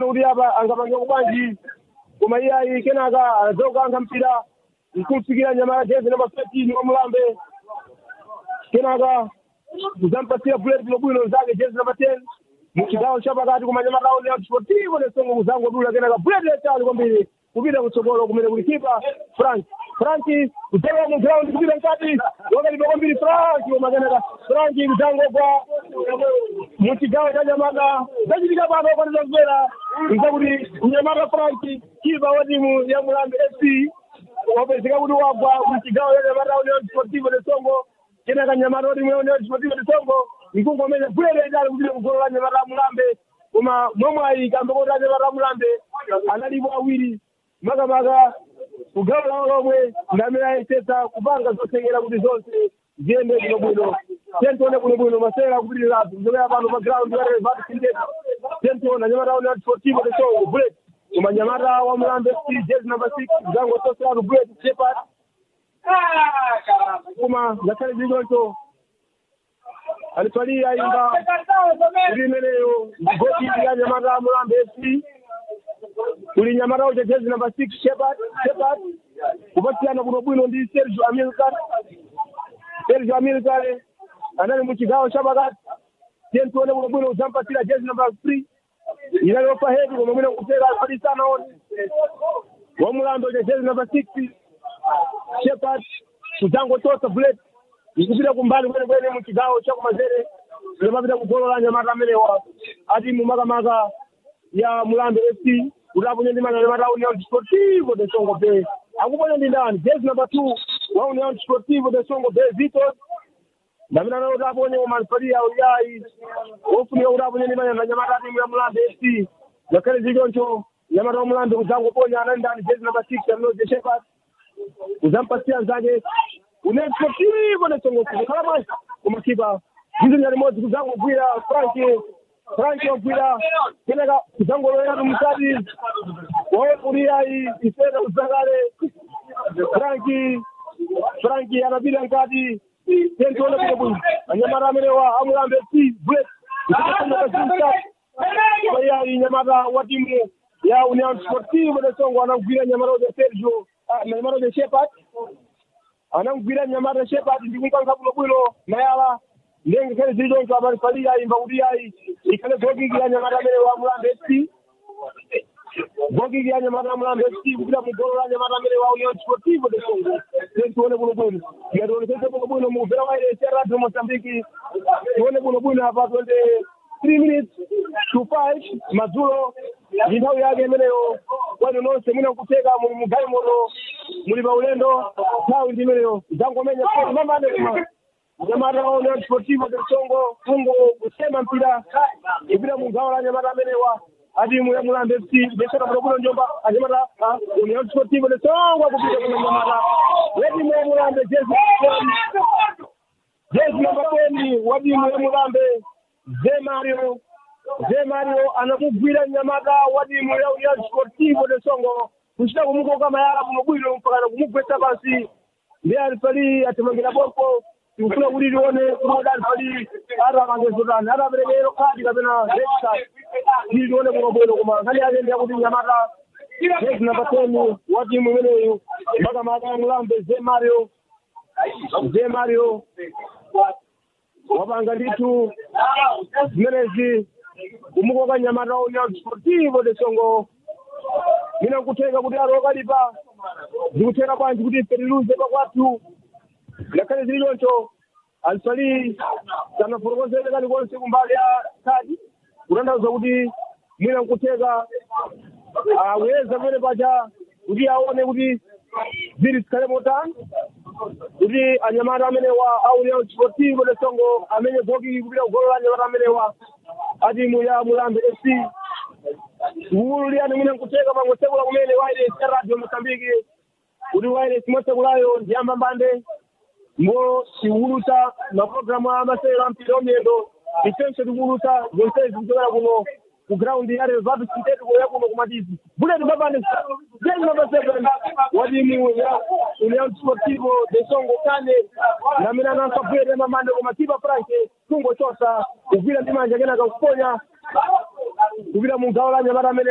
kuti apa angapange kubanji koma iye ayi kenaka anadzoka ankha mpira nkumfikira nyamata jezi namba 13 wa mulambe kenaka kuzampasira bullet bwinobwino zake jezi namba 10 muchigawo chapakati koma nyamata awo ya sportivo nesongo kuzangodula kenaka bullet yachali kwambiri kupita kutsogolo kumene kuli kipa frank frank kudzalowa mu ground kupita mkati wakalipa kwambiri frank koma kenaka frank kudzangogwa muchigawo cha nyamata zachitika pano kwanisa kubwera nzakuti nyamata frank kipa wa timu ya mulambe fc wapezeka kuti wagwa muchigawo cha nyamata union sportivo de songo kenaka nyamata wa timu ya union sportivo de songo ikungomenya bwere idali kupita kugolo la nyamata mulambe koma momwe ikambe kuti anyamata mulambe analipo awiri makamaka kugawo lawo lomwe ndamene ayesetsa kupanga zothekera kuti zonse ziyende bwinobwino tentione bwinobwino masera akupitirirapo kuchokera pano pa ground ya revat sindeti tentiona nyamata union sportivo de songo bullet koma nyamata wa mulambe fc jezi number six zango toseratu bullet shepherd koma ngakhale zilichoncho alitwalia imba kuti imeneyo goti ya nyamata mulambe fc kuli nyamata uja jezi number six shepherd shepherd kupatikana kuno bwino ndi sergio amilcar sergio amilcar anali muchigawo chapakati tiye tione kuno bwino uzampatira jezi number three inaliyopa hedi koma mwina kutera alifadisana one wamulambe uja jezi number six shepherd kudzangotosa bullet ikupita kumbali kwenekwene muchigawo chakumazere limapita kugolo la nyamata amenewa ati mumakamaka ya mulambe fc kuti aponye ndi manya nyamata union sportivo de songo bay akuponya ndi ndani jezi number two wa union sportivo de songo bay vitos ndamene analo kuti aponye kumanfalia uyayi ofunika kuti aponye ndi manya nyamata timu ya mulambe fc ngakhale zichoncho nyamata wa mulambe kudzangoponya anali ndani jezi number six aminoje shepherd kuzampasia nzake unesportivo de songo kukhala bwanji kumakipa zizinya limodzi kudzangogwira frank frank wagwira kenaka kudzangoloweratu mkati waokuliyayi isena kudzakale frank frank anapita mkati tentione kuti bwino anyamata amenewa amulambe fc bullet iyayi nyamata wa timu ya union sportivo de songo anagwira nyamata uja sergio nyamata uja shepherd anamugwira nyamata shepherd ndikunkankha bwinobwino mayala ndenge kale zili zonke amalifalira imba kuti yayi ikhale gokikira nyamata amene wa mulambe fc gokikira nyamata ya mulambe fc kupita mugolo la nyamata amene wa union sportivo de songo tione bwinobwino ngationesese bwinobwino mukuvera wairese radio mozambiki tione bwinobwino apa twende three minutes to five madzulo ndi nthawi yake imeneyo kwanu nonse mwina kuteka muli mugayi moto muli pa ulendo nthawi ndi imeneyo zangomenya mamane kuma nyamata wa union sportivo de songo fungo kusema mpira ipita mugawo la nyamata amenewa atimu ya mulambe fc besera bwinobwino njomba anyamata union sportivo de songo kupita kuna nyamata wetimu ya mulambe jezi jezi namba teni wa timu ya mulambe ze mario ze mario anamugwira nyamata wa timu ya union sportivo de songo kuchita kumukoka mayala bwinobwino mpakana kumugwetsa pansi ndi alipali atimangira pompo tikufuna kuti tione kuti alipali atamangezotani ataperekero khadi kapena red ili tione bwinobwino koma nkhani yake ndi yakuti nyamata jezi namba teni wa timu imeneyu makamaka ya mulambe ze mario ze mario wapanga ndithu zimenezi kumukoka nyamata union sportivo de songo mina nkuthenga kuti alo okalipa zikutheka bwanji kuti ife tiluze pakwathu ngakhale zili choncho alipali sanafotokozere kalikonse kumbali ya khadi kutanthauza kuti mwina nkutheka aweza pene paja kuti aone kuti zili zikhale motani kuti anyamata amenewa aunion sportivo de songo amenye goki kupita kugolo la anyamata amenewa atimu ya mulambe fc kuwululiyani mwina nkuteka mangotsekula kumene wireless ya radio mosambiki kuti wireless motsekulayo ndiyamba mbande ngo tiwulusa mapulogalamu amasewero ampira omiyendo ifenso tikuwulusa zonsezi kuchokera kuno ku ground ya revatu sintético ya kuno kumatizi buleti mapande jezi namba seven wa timu ya union sportivo de songo kane namene anankabwere mamande koma tipa franke kungochosa kugwira ndi manja kenaka kuponya kupita mu gawo la nyamata amene